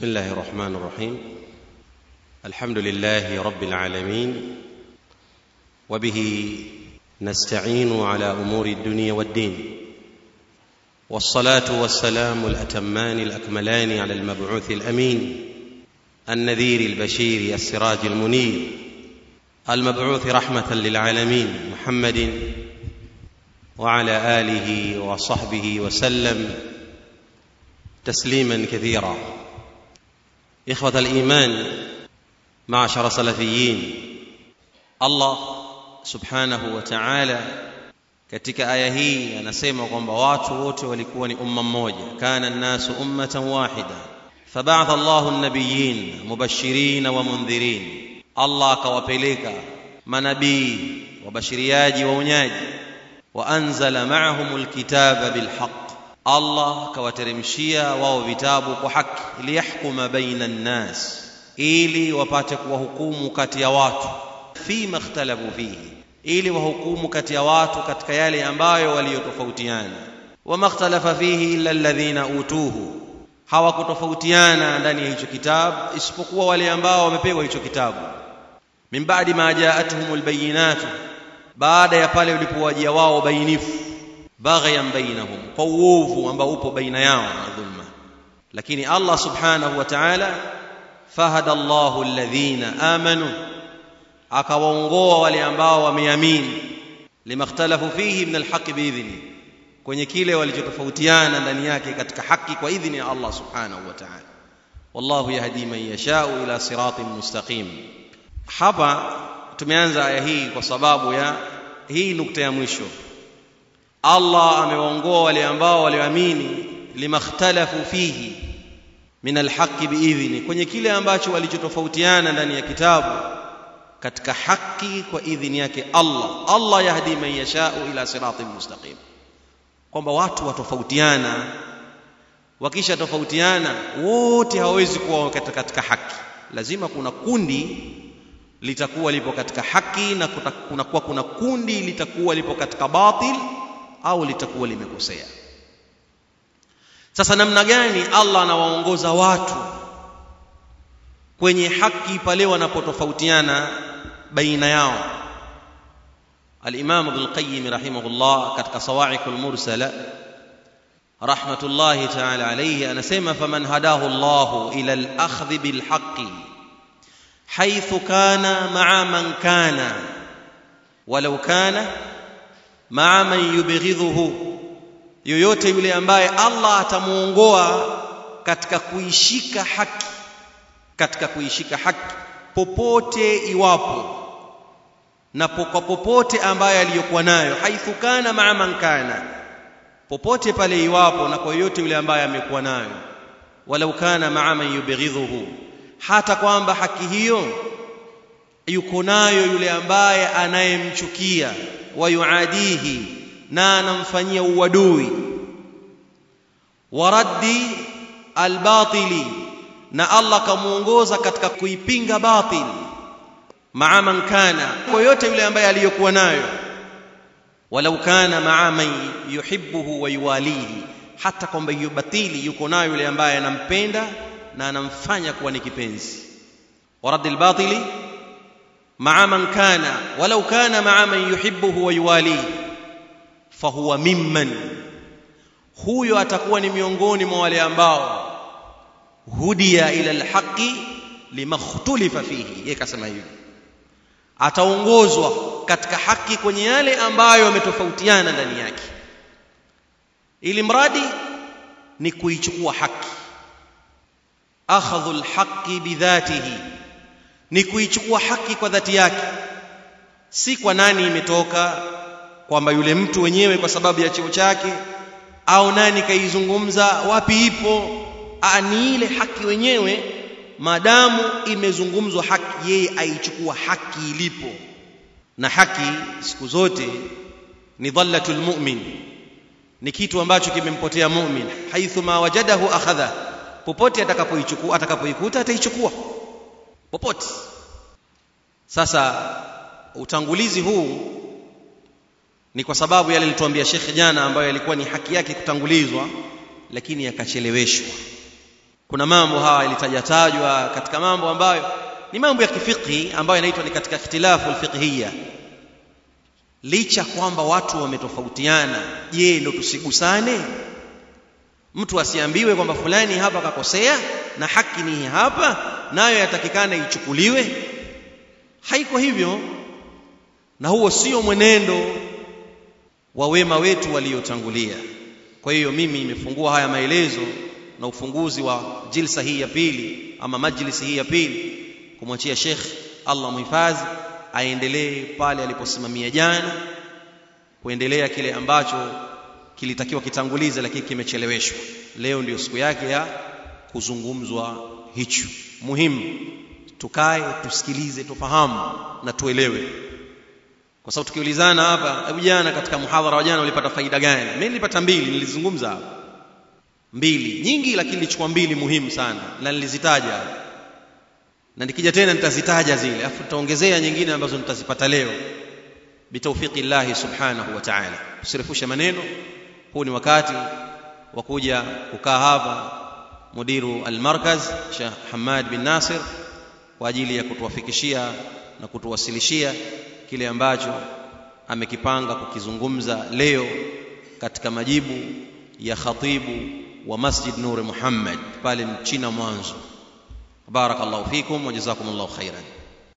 بسم الله الرحمن الرحيم الحمد لله رب العالمين وبه نستعين على امور الدنيا والدين والصلاه والسلام الاتمان الاكملان على المبعوث الامين النذير البشير السراج المنير المبعوث رحمه للعالمين محمد وعلى اله وصحبه وسلم تسليما كثيرا اخوه الايمان معشر سلفيين allah subhanahu wa ta'ala katika aya hii anasema kwamba watu wote walikuwa ni umma mmoja kana nnasu ummatan wahida fabaatha llahu nabiyin mubashirin wa mundhirin allah akawapeleka manabii wabashiriaji waonyaji waanzala maahum lkitaba bilhaq allah akawateremshia wao vitabu kwa haki liyahkuma baina nnas ili wapate kuwahukumu kati ya watu fima ikhtalafu fihi ili wahukumu kati ya watu katika yale ambayo waliyotofautiana wama ikhtalafa fihi illa alladhina utuhu hawakutofautiana ndani ya hicho kitabu isipokuwa wale ambao wamepewa hicho kitabu min ba'di ma ja'atuhum albayinatu baada ya pale ulipowajia wao bainifu baghyan bainahum kwa uovu ambao upo baina yao na dhulma lakini Allah subhanahu wa ta'ala fahada Allahu alladhina amanu akawaongoa wale ambao wameamini limakhtalafu fihi min alhaqi biidhni kwenye kile walichotofautiana ndani yake katika haki kwa idhini ya Allah subhanahu wa ta'ala wallahu yahdi man yashau ila siratin mustaqim hapa tumeanza aya hii kwa sababu ya hii nukta ya mwisho Allah amewaongoa wale ambao walioamini limakhtalafu fihi min alhaqi biidhni kwenye kile ambacho walichotofautiana ndani ya kitabu katika haki kwa idhini yake Allah Allah yahdi man yashau ila siratin mustaqim kwamba watu watofautiana wakisha tofautiana wote hawawezi kuwa katika, katika haki lazima kuna kundi litakuwa lipo katika haki na kunakuwa kuna kundi litakuwa lipo katika batil au litakuwa limekosea sasa namna gani Allah anawaongoza watu kwenye haki pale wanapotofautiana baina yao الإمام ابن القيم رحمه الله كتك صواعق المرسلة رحمة الله تعالى عليه أنا سيما فمن هداه الله إلى الأخذ بالحق حيث كان مع من كان ولو كان مع من يبغضه yoyote yule ambaye Allah atamuongoa katika kuishika haki katika kuishika haki popote iwapo na kwa popote ambaye aliyokuwa nayo haithu kana maa man kana popote pale iwapo na kwa yoyote yule ambaye amekuwa nayo walau kana maa man yubghidhuhu hata kwamba haki hiyo yuko nayo yule ambaye anayemchukia wayuadihi na anamfanyia uadui waraddi albatili na Allah kamuongoza katika kuipinga batili maa man kana kwa yote yule ambaye aliyokuwa nayo walau kana maa man yuhibbuhu wa yuwalihi hata kwamba hiyo batili yuko nayo yule ambaye anampenda na anamfanya kuwa ni kipenzi warad albatili maa man kana walau kana maa man yuhibbuhu wa yuwalihi fahuwa mimman huyo atakuwa ni miongoni mwa wale ambao hudia ila alhaqi limakhtulifa fihi yeye kasema hivyo ataongozwa katika haki kwenye yale ambayo yametofautiana ndani yake ili mradi ni kuichukua haki akhadhu alhaqi bidhatihi ni kuichukua haki kwa dhati yake si kwa nani imetoka kwamba yule mtu wenyewe kwa sababu ya cheo chake au nani kaizungumza wapi ipo Aa, ni ile haki wenyewe maadamu imezungumzwa haki yeye aichukua haki ilipo na haki siku zote ni dhallatul mu'min ni kitu ambacho kimempotea mu'min haithu ma wajadahu akhadha popote atakapoichukua atakapoikuta ataichukua popote sasa utangulizi huu ni kwa sababu yale alituambia Sheikh jana ambayo yalikuwa ni haki yake kutangulizwa lakini yakacheleweshwa kuna mambo haya yalitajatajwa katika mambo ambayo ni mambo ya kifiqhi ambayo yanaitwa ni katika ikhtilafu alfiqhiyya licha kwamba watu wametofautiana je ndo tusigusane mtu asiambiwe kwamba fulani hapa kakosea na haki ni hapa nayo yatakikana ichukuliwe haiko hivyo na huo sio mwenendo wa wema wetu waliotangulia kwa hiyo mimi nimefungua haya maelezo na ufunguzi wa jilsa hii ya pili ama majlisi hii ya pili kumwachia Sheikh Allah muhifadhi aendelee pale aliposimamia jana kuendelea kile ambacho kilitakiwa kitangulize lakini kimecheleweshwa leo ndiyo siku yake ya kuzungumzwa hicho muhimu tukae tusikilize tufahamu na tuelewe kwa sababu tukiulizana hapa hebu jana katika muhadhara wa jana ulipata faida gani mimi nilipata mbili nilizungumza hapa mbili nyingi lakini nilichukua mbili muhimu sana na nilizitaja na nikija tena nitazitaja zile afu tutaongezea nyingine ambazo nitazipata leo bitawfiki llahi subhanahu wa ta'ala usirefushe maneno huu ni wakati wa kuja kukaa hapa mudiru almarkaz Sheikh Hamad bin Nasir kwa ajili ya kutuwafikishia na kutuwasilishia kile ambacho amekipanga kukizungumza leo katika majibu ya khatibu wa Masjid Nur Muhammad pale Mchina mwanzo barakallahu fikum wa jazakumullahu khairan